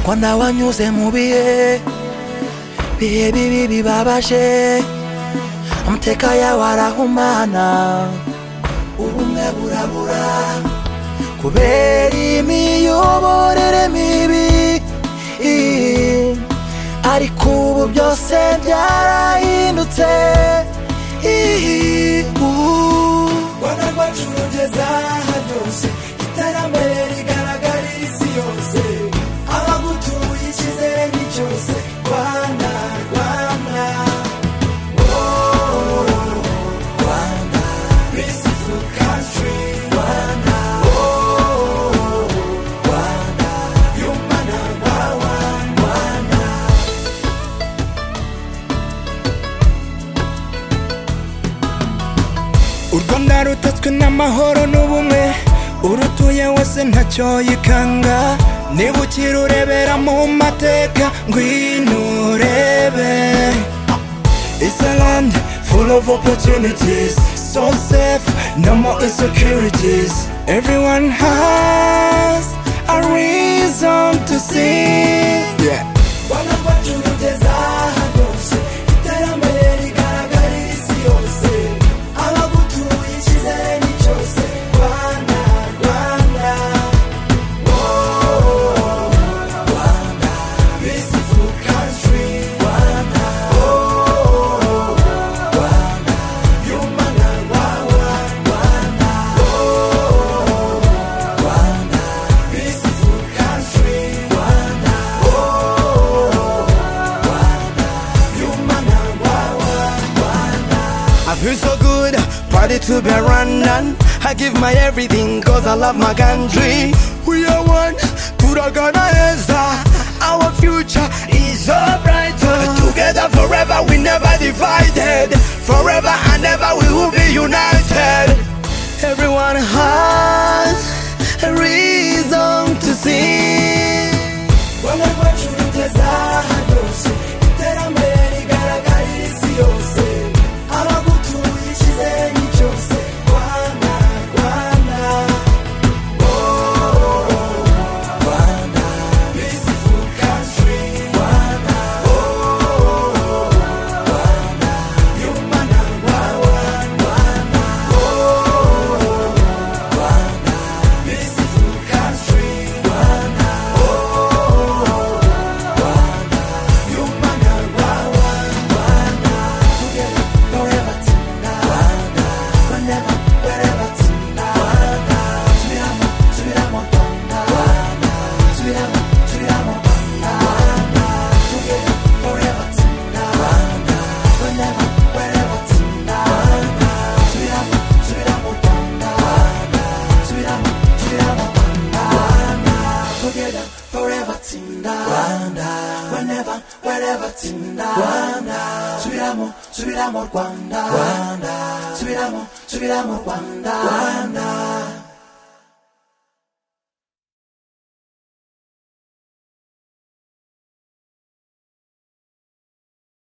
kwanda wanyuze mu bihe bihe bibi bibabaje amateka yawe arahumana ubumwe burabura kubera imiyoborere mibi ariko ubu byose byarahindutse rwanda rwacu rugeze aha ryose iterambere rigaragarira isi yose abagutuye icyizere ni cyose rwanda rwanda wooo rwanda bisifu kantri rwanda wooo rwanda yumva ntawawa rwanda u rwanda rutatswe n'amahoro n'ubumwe urutuye wese ntacyo yikanga niba ukiri urebera mu mateka ngwino urebe It's a land full of opportunities So safe, no more insecurities Everyone has a reason to sing Yeah rwanda rwacu rugeze aha rwose iterambere rigaragarira isi yose abagutuye icyizere ni cyose rwanda rwanda wooo rwanda bisifu kantri rwanda wooo rwanda yumva nka wawa rwanda wooo rwanda bisifu kantri rwanda I feel so good, party to be running. I give my everything cause I love my country. We are one, Turaganaheza. Our future is so brighter. Together forever, we never divided. Forever and ever, we will be united. Everyone has a reason to sing. rwanda rwacu rugeze aha ryose iterambere rigaragarira isi yose abagutuye icyizere ni cyose rwanda rwanda wooo rwanda bisifu kantri rwanda wooo rwanda yumva ntawawa rwanda wooo rwanda bisifu kantri rwanda Forever tinda Rwanda Whenever, wherever tinda Rwanda Subiramo, subiramo Rwanda Rwanda Subiramo, subiramo Rwanda Rwanda